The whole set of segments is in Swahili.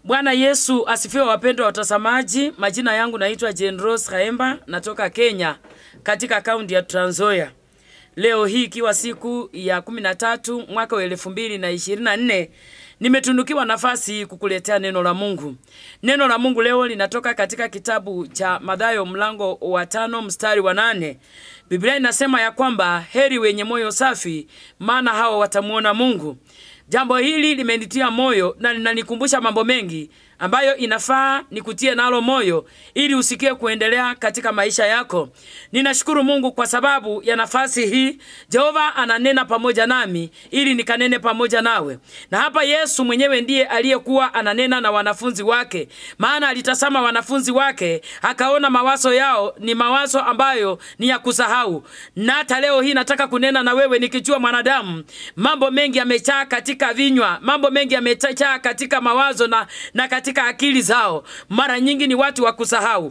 Bwana Yesu asifiwe, wapendwa watazamaji. Majina yangu naitwa Jane Rose Kaemba, natoka Kenya katika kaunti ya Trans Nzoia. Leo hii ikiwa siku ya kumi na tatu mwaka wa elfu mbili na ishirini na nne nimetunukiwa nafasi kukuletea neno la Mungu. Neno la Mungu leo linatoka katika kitabu cha Mathayo mlango wa tano mstari wa nane. Biblia inasema ya kwamba heri wenye moyo safi, maana hao watamwona Mungu. Jambo hili limenitia moyo na linanikumbusha mambo mengi ambayo inafaa nikutie nalo moyo ili usikie kuendelea katika maisha yako. Ninashukuru Mungu kwa sababu ya nafasi hii. Jehova ananena pamoja nami ili nikanene pamoja nawe. Na hapa Yesu mwenyewe ndiye aliyekuwa ananena na wanafunzi wake, maana alitazama wanafunzi wake akaona mawazo yao ni mawazo ambayo ni ya kusahau. Na hata leo hii nataka kunena na wewe nikijua mwanadamu, mambo mengi yamejaa katika vinywa, mambo mengi yamejaa katika mawazo na, na katika akili zao. Mara nyingi ni watu wa kusahau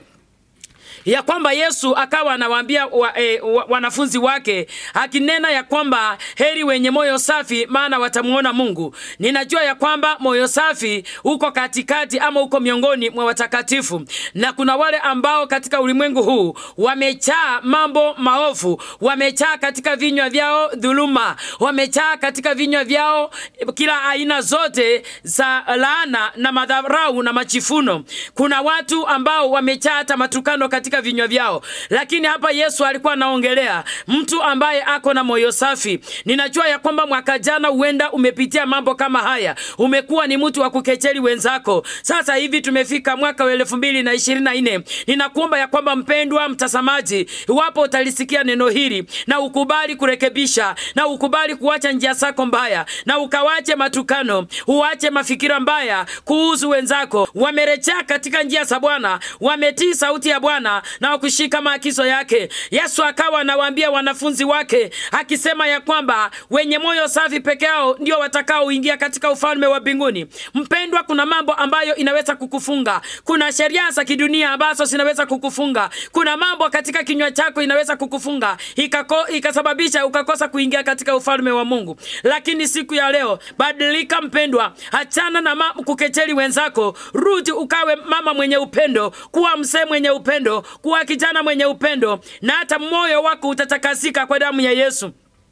ya kwamba Yesu akawa anawaambia wa, e, wa, wanafunzi wake akinena ya kwamba heri wenye moyo safi, maana watamuona Mungu. Ninajua ya kwamba moyo safi uko katikati ama uko miongoni mwa watakatifu, na kuna wale ambao katika ulimwengu huu wamechaa mambo maovu, wamechaa katika vinywa vyao dhuluma, wamechaa katika vinywa vyao kila aina zote za laana na madharau na machifuno. Kuna watu ambao wamechaa hata matukano katika vinywa vyao, lakini hapa Yesu alikuwa anaongelea mtu ambaye ako na moyo safi. Ninajua ya kwamba mwaka jana huenda umepitia mambo kama haya, umekuwa ni mtu wa kukecheli wenzako. Sasa hivi tumefika mwaka wa elfu mbili na ishirini na nne. Ninakuomba ya kwamba mpendwa mtazamaji, iwapo utalisikia neno hili na ukubali kurekebisha na ukubali kuacha njia zako mbaya na ukawache matukano, uache mafikira mbaya kuhusu wenzako, wamerejea katika njia za Bwana, wametii sauti ya Bwana na kushika maagizo yake. Yesu akawa anawaambia wanafunzi wake akisema ya kwamba wenye moyo safi peke yao ndio watakaoingia katika ufalme wa mbinguni. Mpendwa, kuna mambo ambayo inaweza kukufunga. Kuna sheria za kidunia ambazo zinaweza kukufunga. Kuna mambo katika kinywa chako inaweza kukufunga ikako, ikasababisha ukakosa kuingia katika ufalme wa Mungu. Lakini siku ya leo badilika, mpendwa, achana na ma- kukecheli wenzako, rudi ukawe mama mwenye upendo, kuwa mzee mwenye upendo, kuwa kijana mwenye upendo, na hata moyo wako utatakasika kwa damu ya Yesu.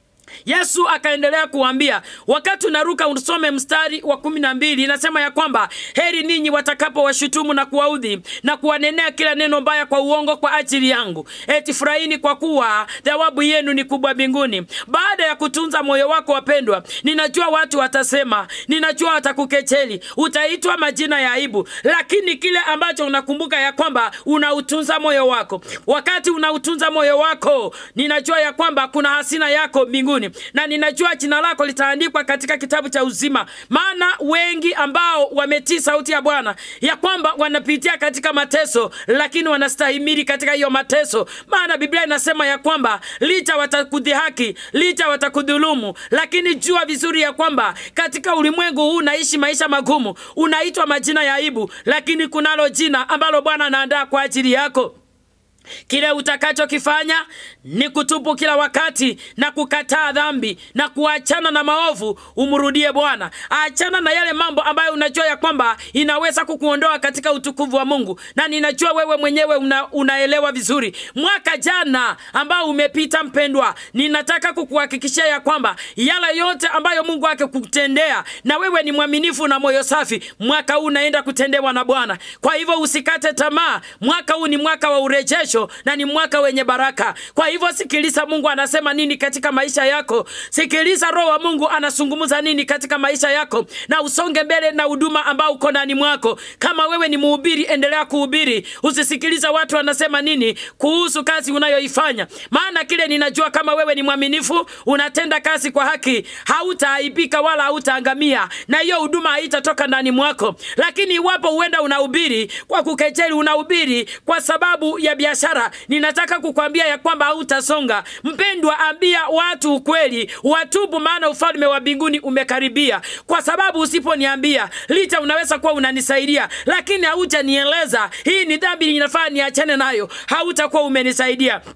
Yesu akaendelea kuambia, wakati unaruka usome mstari wa kumi na mbili inasema ya kwamba heri ninyi watakapo washutumu na kuwaudhi na kuwanenea kila neno mbaya kwa uongo kwa ajili yangu, eti furahini kwa kuwa thawabu yenu ni kubwa mbinguni. Baada ya kutunza moyo wako, wapendwa, ninajua watu watasema, ninajua watakukecheli, utaitwa majina ya aibu, lakini kile ambacho unakumbuka ya kwamba unautunza moyo wako. Wakati unautunza moyo wako, ninajua ya kwamba kuna hasina yako mbinguni na ninajua jina lako litaandikwa katika kitabu cha uzima. Maana wengi ambao wametii sauti ya Bwana ya kwamba wanapitia katika mateso, lakini wanastahimili katika hiyo mateso, maana Biblia inasema ya kwamba licha watakudhihaki, licha watakudhulumu, lakini jua vizuri ya kwamba katika ulimwengu huu unaishi maisha magumu, unaitwa majina ya aibu, lakini kunalo jina ambalo Bwana anaandaa kwa ajili yako. Kile utakachokifanya ni kutubu kila wakati na kukataa dhambi na kuachana na maovu, umrudie Bwana. Achana na yale mambo ambayo unajua ya kwamba inaweza kukuondoa katika utukufu wa Mungu, na ninajua wewe mwenyewe una, unaelewa vizuri. Mwaka jana ambao umepita, mpendwa, ninataka kukuhakikishia ya kwamba yale yote ambayo Mungu akikutendea na wewe ni mwaminifu na moyo safi, mwaka huu unaenda kutendewa na Bwana. Kwa hivyo usikate tamaa, mwaka huu ni mwaka wa urejesho na ni mwaka wenye baraka. Kwa hivyo sikiliza Mungu anasema nini katika maisha yako, sikiliza Roho wa Mungu anazungumza nini katika maisha yako, na usonge mbele na huduma ambao uko ndani mwako. Kama wewe ni mhubiri, endelea kuhubiri, usisikiliza watu wanasema nini kuhusu kazi unayoifanya, maana kile ninajua, kama wewe ni mwaminifu, unatenda kazi kwa haki, hautaaibika wala hautaangamia, na hiyo huduma haitatoka ndani mwako. Lakini iwapo huenda unahubiri kwa kukejeli, unahubiri kwa sababu ya biashara, ninataka kukwambia ya kwamba hautasonga. Mpendwa, ambia watu ukweli, watubu, maana ufalme wa mbinguni umekaribia. Kwa sababu usiponiambia, licha unaweza kuwa unanisaidia, lakini haujanieleza hii ni dhambi, inafaa niachane nayo, hautakuwa umenisaidia.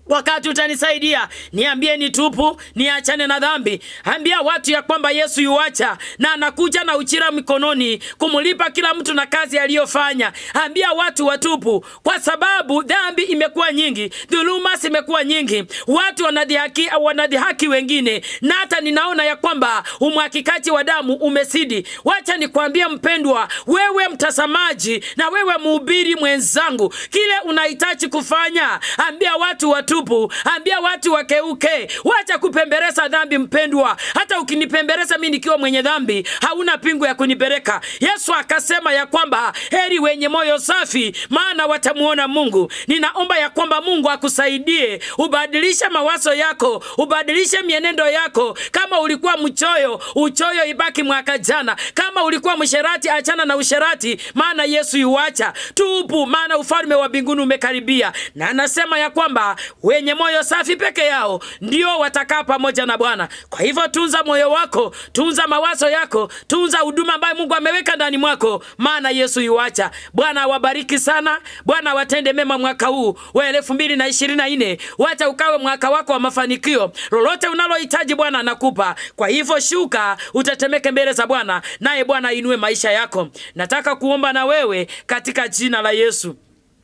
wakati utanisaidia niambie ni tupu niachane na dhambi ambia watu ya kwamba yesu yuacha na anakuja na uchira mikononi kumlipa kila mtu na kazi aliyofanya ambia watu watupu kwa sababu dhambi imekuwa nyingi dhuluma zimekuwa nyingi watu wanadhihaki, wanadhihaki wengine na hata ninaona ya kwamba umwakikaji wa damu umesidi wacha nikwambie mpendwa wewe mtazamaji na wewe mhubiri mwenzangu kile unahitaji kufanya ambia watu watupu ambia watu wakeuke wacha kupemberesa dhambi mpendwa hata ukinipemberesa mi nikiwa mwenye dhambi hauna pingu ya kunipeleka yesu akasema ya kwamba heri wenye moyo safi maana watamuona mungu ninaomba ya kwamba mungu akusaidie ubadilishe mawazo yako ubadilishe mienendo yako kama ulikuwa mchoyo uchoyo ibaki mwaka jana kama ulikuwa msherati achana na usherati maana yesu yuacha tupu maana ufalme wa mbinguni umekaribia na anasema ya kwamba wenye moyo safi peke yao ndio watakaa pamoja na bwana kwa hivyo tunza moyo wako tunza mawazo yako tunza huduma ambayo mungu ameweka ndani mwako maana yesu yuacha bwana awabariki sana bwana awatende mema mwaka huu wa elfu mbili na ishirini na nne wacha ukawe mwaka wako wa mafanikio lolote unalohitaji bwana anakupa kwa hivyo shuka utetemeke mbele za bwana naye bwana ainue maisha yako nataka kuomba na wewe katika jina la yesu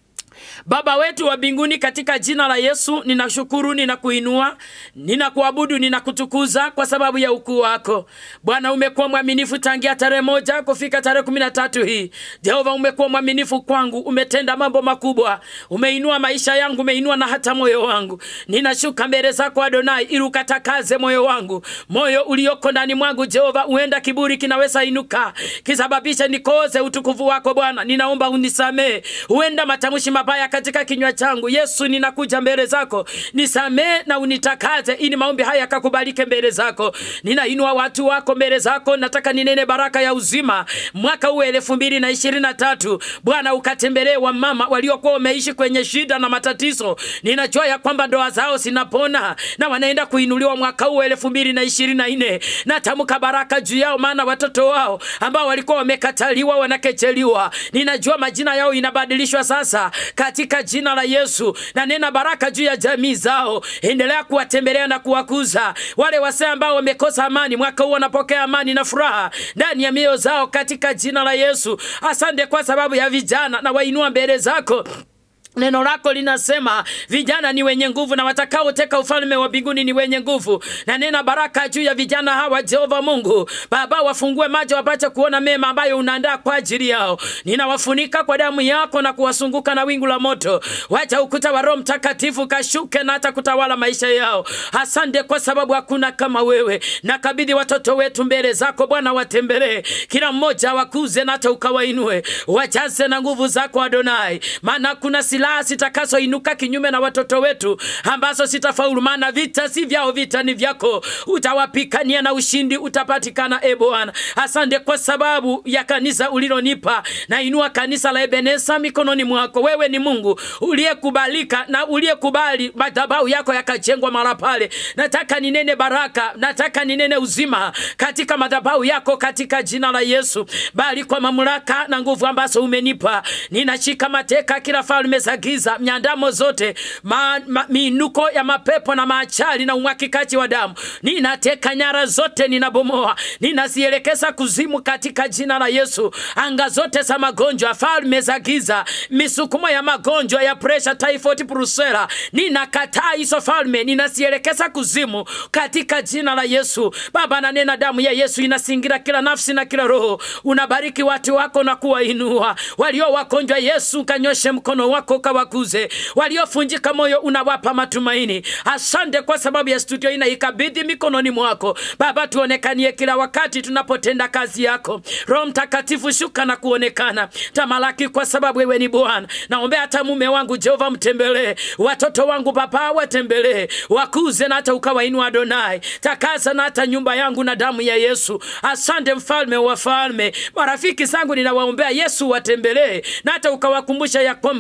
Baba wetu wa mbinguni, katika jina la Yesu ninashukuru, ninakuinua, ninakuabudu, ninakutukuza kwa sababu ya ukuu wako Bwana. Umekuwa mwaminifu tangia tarehe moja kufika tarehe kumi na tatu hii. Jehova, umekuwa mwaminifu kwangu, umetenda mambo makubwa, umeinua maisha yangu, umeinua na hata moyo wangu. Ninashuka mbele zako Adonai, ili ukatakaze moyo wangu, moyo ulioko ndani mwangu Jehova. Huenda kiburi kinaweza inuka kisababisha nikoze utukufu wako Bwana, ninaomba unisamee. Huenda matamshi mabaya katika kinywa changu Yesu, ninakuja mbele zako, nisamee na unitakaze, ili maombi haya yakakubalike mbele zako. Ninainua watu wako mbele zako, nataka ninene baraka ya uzima mwaka huu elfu mbili na ishirini na tatu. Bwana, ukatembelee wamama waliokuwa wameishi kwenye shida na matatizo. Ninajua ya kwamba ndoa zao zinapona na wanaenda kuinuliwa mwaka huu elfu mbili na ishirini na nne. Natamka baraka juu yao, maana watoto wao ambao walikuwa wamekataliwa wanakecheliwa, ninajua majina yao inabadilishwa sasa katika jina la Yesu, na nena baraka juu ya jamii zao. Endelea kuwatembelea na kuwakuza wale wasee ambao wamekosa amani. Mwaka huu wanapokea amani na furaha ndani ya mioyo zao katika jina la Yesu. Asante kwa sababu ya vijana na wainua mbele zako. Neno lako linasema vijana ni wenye nguvu na watakaoteka ufalme wa mbinguni ni wenye nguvu. Na nena baraka juu ya vijana hawa, Jehova Mungu Baba, wafungue macho wapate kuona mema ambayo unaandaa kwa ajili yao. Ninawafunika kwa damu yako na kuwasunguka na wingu la moto. Wacha ukuta wa Roho Mtakatifu kashuke na hata kutawala maisha yao. Asante kwa sababu hakuna kama wewe. Nakabidhi watoto wetu mbele zako Bwana, watembelee kila mmoja, wakuze na hata ukawainue, wajaze na nguvu zako Adonai, maana kuna silaha zitakazoinuka kinyume na watoto wetu ambazo sitafaulu, maana vita si vyao, vita ni vyako. Utawapikania na ushindi utapatikana. E Bwana, asante kwa sababu ya kanisa ulilonipa. Nainua kanisa la Ebenesa mikononi mwako. Wewe ni Mungu uliyekubalika na uliyekubali madhabahu yako yakajengwa mara pale. Nataka ninene baraka, nataka ninene uzima katika madhabahu yako katika jina la Yesu, bali kwa mamlaka na nguvu ambazo umenipa, ninashika mateka kila falme za giza, miandamo zote ma, ma, miinuko ya mapepo na maachali na umwakikaji wa damu, ninateka nyara zote, ninabomoa, ninazielekeza kuzimu katika jina la Yesu. Anga zote za magonjwa, falme za giza, misukumo ya magonjwa ya presha, typhoid, brusela, ninakataa hizo falme, ninazielekeza kuzimu katika jina la Yesu. Baba, nanena damu ya Yesu inasingira kila nafsi na kila roho. Unabariki watu wako na kuwainua walio wagonjwa. Yesu, kanyoshe mkono wako kawakuze waliofunjika moyo, unawapa matumaini. Asante kwa sababu ya studio hii naikabidhi mikononi mwako Baba, tuonekanie kila wakati tunapotenda kazi yako. Roho Mtakatifu, shuka na kuonekana, tamalaki, kwa sababu wewe ni Bwana. Naombea hata mume wangu Jehova, mtembelee watoto wangu Baba, watembelee wakuze na hata ukawainua Adonai, takasa na hata nyumba yangu na damu ya Yesu. Asante mfalme wa falme, marafiki zangu ninawaombea Yesu watembelee na hata ukawakumbusha ya kwamba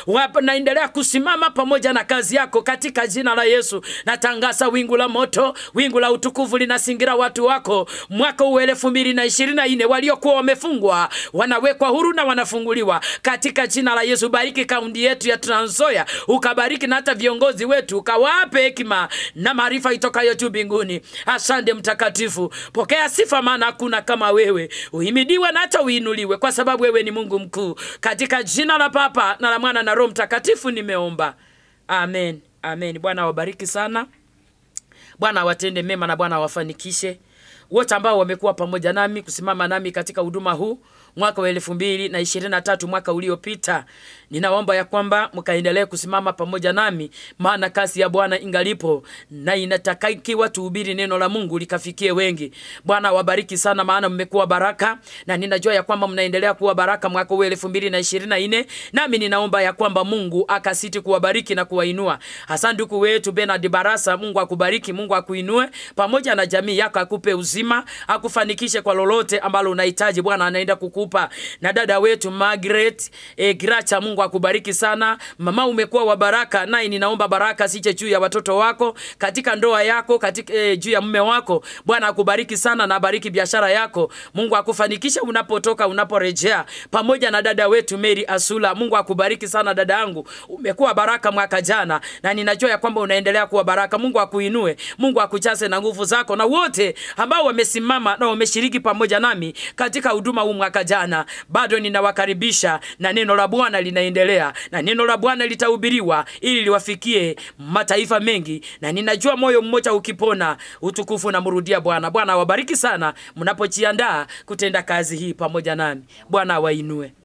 wanaendelea kusimama pamoja na kazi yako katika jina la Yesu. Natangaza wingu la moto, wingu la utukufu linasingira watu wako mwaka huu elfu mbili na ishirini na nne waliokuwa wamefungwa wanawekwa huru na wanafunguliwa katika jina la Yesu. Bariki kaunti yetu ya Trans Nzoia, ukabariki na hata viongozi wetu, ukawape hekima na maarifa itokayo juu mbinguni. Asante Mtakatifu, pokea sifa, maana hakuna kama wewe. Uhimidiwe na hata uinuliwe, kwa sababu wewe ni Mungu mkuu. Katika jina la Baba na la Mwana na Roho Mtakatifu nimeomba, amen, amen. Bwana awabariki sana. Bwana awatende mema na Bwana awafanikishe wote ambao wamekuwa pamoja nami kusimama nami katika huduma huu mwaka wa elfu mbili na ishirini na tatu mwaka uliopita. Ninaomba ya kwamba mkaendelee kusimama pamoja nami, maana kazi ya Bwana ingalipo na inatakiwa tuhubiri neno la Mungu likafikie wengi. Bwana wabariki sana, maana mmekuwa baraka na ninajua ya kwamba mnaendelea kuwa baraka mwaka huu elfu mbili na ishirini na nne nami ninaomba ya kwamba Mungu akasiti kuwabariki na kuwainua. Hasa ndugu wetu Bernard Barasa, Mungu akubariki, Mungu akuinue pamoja na jamii yako, akupe uzima, akufanikishe kwa lolote ambalo unahitaji. Bwana anaenda kukupa. Na dada wetu Margaret e, Gracha, Mungu akubariki sana mama, umekuwa wa baraka, naye ninaomba baraka siche juu ya watoto wako, katika ndoa yako, katika e, juu ya mume wako. Bwana akubariki sana na abariki biashara yako. Mungu akufanikishe unapotoka, unaporejea, pamoja na dada wetu Mary Asula. Mungu akubariki sana dada yangu, umekuwa baraka mwaka jana, na ninajua ya kwamba unaendelea kuwa baraka. Mungu akuinue, Mungu akuchase na nguvu zako, na wote ambao wamesimama na wameshiriki pamoja nami katika huduma huu mwaka jana, bado ninawakaribisha, na neno la Bwana linaendelea, na neno la Bwana litahubiriwa ili liwafikie mataifa mengi, na ninajua moyo mmoja ukipona, utukufu namrudia Bwana. Bwana awabariki sana mnapojiandaa kutenda kazi hii pamoja nami. Bwana awainue.